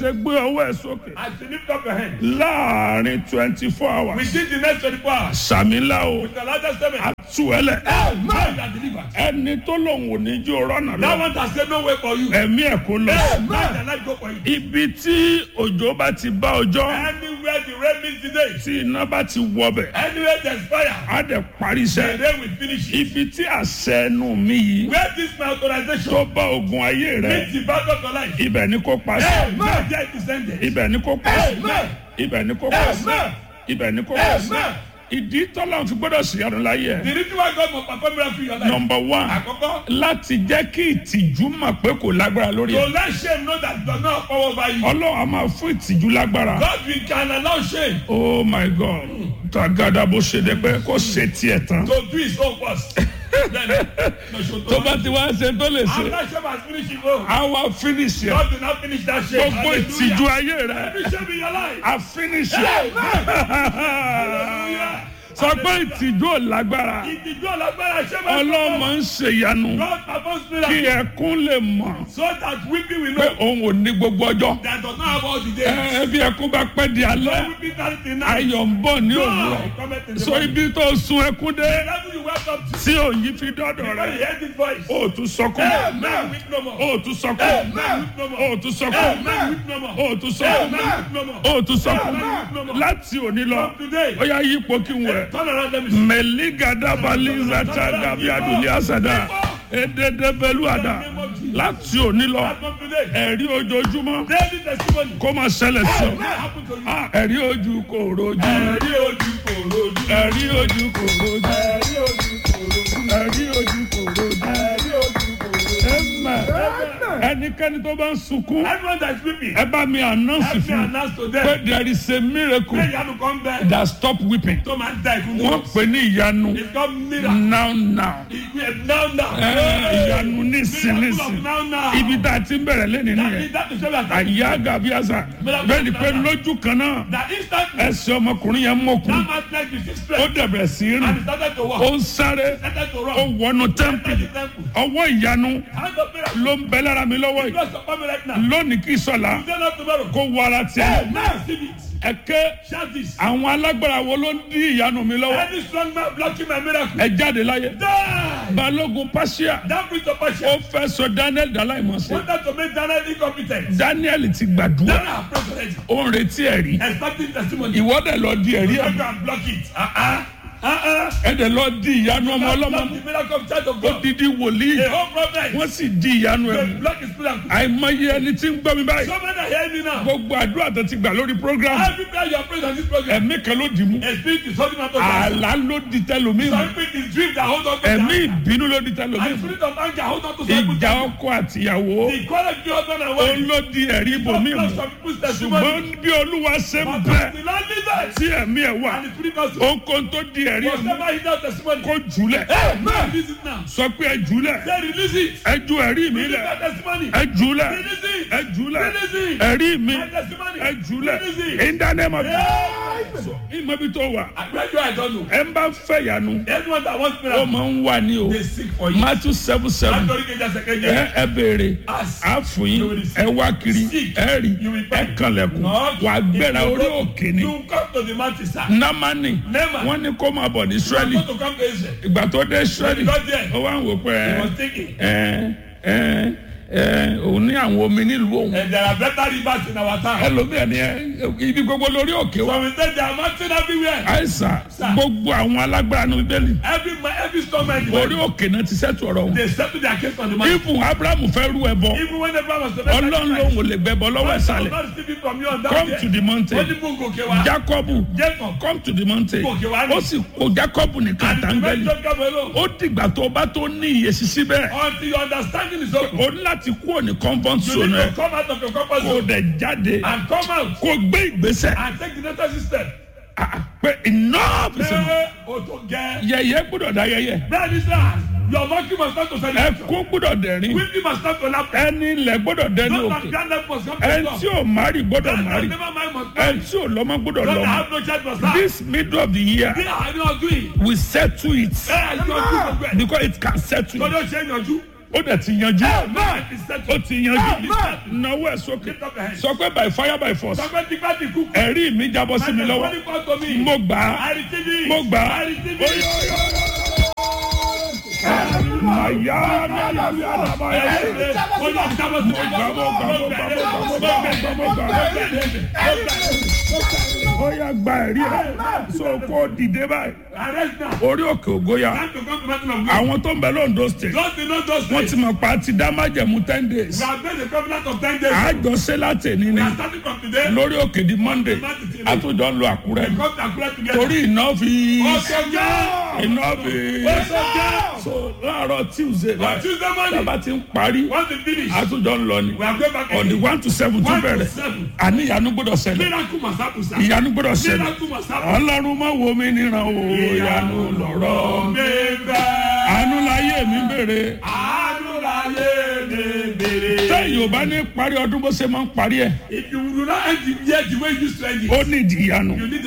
ṣe gbé ọwọ́ ẹ̀ sókè As you lift up your hand, láàrin twenty four hours within the next 24 hours, sàmìlà o with the largest statement, tú ẹ lẹ man that delivered. ẹni tó lòun ò ní jó rọ́nà That lọ one has said no way for you. ẹ̀mí ẹ̀ kó lọ Man that let go for you. ibi tí òjò bá ti bá ọjọ́ Anywhere the rain meets today, tí iná bá ti wọbẹ̀ anywhere there's fire, á dẹ̀ parí the iṣẹ́ rain will finish it. ibi tí àṣẹ ẹnu mi yìí Where this my authorization tó bá ogun ayé rẹ meets the battle of your life. ibẹ̀ ni kò pa sí Man, there it is ended. ibẹ̀ ni kò pa sí Amen. ibẹ̀ ni kò pa sí Amen. ibẹ̀ ni kò pa sí Amen. ìdí tọ́lá fi gbọ́dọ̀ sí ọdún láyé ẹ̀ The reason why God must perform miracle in your life. nọmba one Àkọ́kọ́, láti jẹ́ kí ìtìjú mọ̀ pé kò lágbára lórí to ẹ̀ let shame know that it does not have power over you. ọlọ́run a máa fún ìtìjú lágbára God we can allow shame oh my god tagada bó ṣe dé pé kó ṣe tiẹ̀ tán to do his own first. Then, no, show tó bá ti wá ṣe tó lè ṣe After shame has finished his own, a wá finish ẹ̀ God will not finish that shame. gbogbo ìtìjú ayé rẹ̀ Every shame in your life. a finish ẹ̀ Hallelujah. sọ pé ìtìjú ò lágbára Ìtìjú ọ̀làgbára ṣé máa ọlọ́mọ ń ṣèyanu God performs kí miracle ẹkún lè mọ̀ so that weeping will pé know òun ò ní gbogbo ọjọ́ that does not have all the ẹ days. bí ẹkún bá pẹ́ di alẹ́ Weeping that is enough. ayọ̀ ń bọ̀ ní òwúrọ̀ God cometh in the so morning. ibi tó sun ẹkún dé The level you welcome to. tí òyìn fi dọ́dọ̀ When rẹ̀ you hear this voice. ó tún sọkún Amen. Weep no more. ó tún sọkún Amen. Weep no more. ó tún sọkún Amen. Weep no more. ó tún sọkún Amen. Weep no more. ó tún sọkún Amen. láti òní lọ From today. ó yá yípo kí n wẹ̀. Turn around let me see. mẹ̀lígàdàbàlíza tàdàbí àdùnlé ededebelu àdá láti òní lọ From today. ẹ̀rí ojoojúmọ́ Daily testimony. kó máa ṣẹlẹ̀ sí ọ What happened to you? Ah, ẹ̀rí ojú kò rojú Ẹ̀rí ojú kò rojú. ẹ̀rí ojú kò rojú Ẹ̀rí ojú kò rojú. ẹ̀rí ojú kò rojú Ẹ̀rí ojú kò rojú. ẹ̀mẹ̀ ẹnikẹ́ni tó bá ń sunkún Everyone that is weeping. ẹ bá mi announce Help me fún announce to pé them. there is a miracle Pray you come back. that stop weeping Tó máa ń da ìkún wọ́n tó. pè ní ìyanu It's called miracle. now now Now now. Ẹ, ìyanu nísìn Miracle nísìn of now now. ibi tá a ti ń bẹ̀rẹ̀ lẹ́nu That nìyẹn is that is what we are àyà gàbíàsà bẹ́ẹ̀ ni pé lójú kan náà That instantly. ẹsẹ̀ ọmọkùnrin yẹn mọ̀kùn That man like the sixth ó strength. dẹ̀bẹ̀ sí í And rìn he started to walk. ó ń sáré Started to ó run. wọnú tẹ́ḿpìlì Entered the temple. ọwọ́ ìyanu Hand of miracle. ló ń bẹ lára mi lọ́wọ́ yìí Bless upon me right now. lónìí kì í sọ̀la Today not tomorrow. kó wọ ara tiẹ̀ Now receive it. ẹ̀kẹ́ Shout this. àwọn alágbára wo ló ń dí ìyanu mi lọ́wọ́ Any strong man blocking my miracle. ẹ jáde láyé Die. balógun pàṣẹ That brings of ó passion. fẹ́ sọ daniel dàláìmọ̀sẹ̀ Wanted to make Daniel incompetent. daniel ti gbàdúrà Daniel have prayed already. ó ń retí ẹ̀rí Expecting testimony. ìwọ́dẹ̀ lọ di ẹ̀rí You ẹ̀ can block it. Uh-uh. Uh-uh. ẹ̀dẹ̀ lọ di ìyanu ọmọ ọlọ́mọ Block the miracle of child of ó God. didi wòlíì The whole problem. wọ́n sì di ìyanu ẹ̀ They mú block his miracle. àìmọye ẹni tí ń gbọ́ mi báyìí So many are hearing me now. gbogbo àdúrà tó ti gbà lórí program Every prayer you are praying on this program. ẹ̀mí kan ló dì mú A spirit is holding on to that. àlá ló di tẹlomi mú Some spirit is dream that hold on to ẹ̀mí that. ìbínú ló di tẹlomi And mú spirit of anger hold on to some ìjà people. ọkọ àtìyàwó The quality of husband and ó wife. ló di ẹ̀rí ibòmí Block mú some people's ṣùgbọ́n testimony. bí olúwa ṣe ń But bẹ the Lord leaders. tí ẹ̀mí ẹ̀ wà And the spirit of ohunkóhun tó di ẹ̀rí ẹ̀ mú whatever he does testimony. kó jùlẹ̀ Amen. Release it now. sọ pé ẹ jùlẹ̀ Say release it. ẹ ju ẹ̀rí mi Release lẹ̀ that testimony. ẹ jùlẹ̀ Release it. ẹ jùlẹ̀ Release it. ẹ̀rí mi My testimony. ẹ jùlẹ̀ Release it. in the name of Amen. ìmọ̀ bí tó wà I pray you I don't know. ẹ ń bá fẹ́ yanu Anyone that wants ó miracle, máa ń wà ní o they seek for you. Matthew seven seven Anthony Keja Sekeje. ẹ ẹ béèrè Ask. á fún yín ẹ wá kiri Seek. ẹ rí You will ẹ find. kànlẹ̀kùn Knock. wà á gbéra If you orí go- òkè ni You come to the mountain, sir. námánì Naaman. wọ́n ní kó máa bọ̀ ní You Ísírẹ́lì want to come to Israel. ìgbà tó dé Ísírẹ́lì You got there. ó wá ń wò pé You ẹ must take it. ẹ ẹ ẹ òun ní àwọn omi nílùú òun And there are better rivers in our town. ẹlòmíràn ni ẹ ibi gbogbo lórí òkè wa So we say there are mountains everywhere. àìsàn gbogbo àwọn alágbára ní bíbélì Every ma- every storm and orí òkè náà ti sẹ́tù ọ̀rọ̀ wọn they settle their case on the mountain. ibùn abrahamu fẹ́ rú ẹ bọ Even when Abraham was to make ọlọ́run lòun ò lè gbẹbọ lọ́wọ́ ìsàlẹ̀ not receiving from you on that come day. to the mountain Wọ́n ní mú gòkè wá. jacobu Jacob. come to the mountain Gòkè wá ní. ó sì kó jacobu nìkan And the àtàngẹ́lì message come alone. ó dìgbà tó bá tó ní ìyèsí síbẹ̀ Until your understanding is open. ó ní láti kúrò ní comfort You zone need ẹ to come out of your comfort kó zone dẹ̀ jáde and come out kó gbé ìgbésẹ̀ and take the necessary step. Ah, ah, pé enough is enough Ṣé o tó gẹ? yẹyẹ gbọ́dọ̀ dá yẹyẹ Bẹ́ẹ̀ ni sá, your monkey must start to celebration. ẹkún gbọ́dọ̀ dẹ̀rín Weeping must start to laugh. ẹni ilẹ̀ gbọ́dọ̀ dẹni Those òkè that grand life must come to ẹni stop. tí ò márì gbọ́dọ̀ Those that márì never mind must ẹni marry. tí ò lọ́mọ gbọ́dọ̀ Those that lọ́mọ have no child must have. this middle of the year Bí àárín ọdún yìí, we settle it ẹ ẹ yọjú gbogbo ẹ̀. because it can settle it Kọ́dọ̀ ṣe é yọjú. ó dẹ̀ ti yanjú Amen. It is ó settled. ti yanjú Amen. náwó ẹ̀ sókè Lift up your hands. sọ pé by fire by force Sọgbẹ́ ti bá ti kú. ẹ̀rí mi jábọ́ sí mi lọ́wọ́ Money come to me. mo gbà á I receive it. mo gbà á I receive Oyo, it. oyo, oyo. àyà nàlà bí àdàbà yà Ó yá, jábọ́ sí mi. mo gbà mo gbà mo gbà mo gbà mo gbà mo gbà mo gbà ó yà gba ẹ̀rí ẹ̀ so kó dìde báyìí Arrest now. orí òkè ògóyà Time to come to mountain of God. àwọn tó ń bẹ lóńdó state Just to know those wọ́n days. ti mọ̀ pa ti dá májẹ̀mú ten days We have made a covenant of ten days. àjọṣe láti ní We ni are starting from today. lórí òkè di monday àtúnjọ ń lo àkúrẹ́ We come to Accra together. torí iná fi Ọ̀sọ̀jọ́. iná fi Ọ̀sọ̀jọ́. so láàárọ̀ tuesday On láì Tuesday morning. tábà ti ń parí Once we finish. àtúnjọ ń lọ ni We are going back on the again. one to seven tún One to bẹ̀rẹ̀ seven. àní ìyanu gbọ́dọ̀ ṣẹlẹ̀ Miracle must happen, sir. ìyanu gbọ́dọ̀ ṣẹlẹ̀ Miracle must happen. ọlọ́run má wo mi níran o ìyanu lọ̀rọ̀ Bébà. àánú láyé mi bèrè Àánú láyé mi bèrè. tẹ́yìn ò bá ní parí ọdún bó ṣe máa ń parí ẹ̀ If you do not end the year the way you used to end it, ó nídìí ìyanu. you need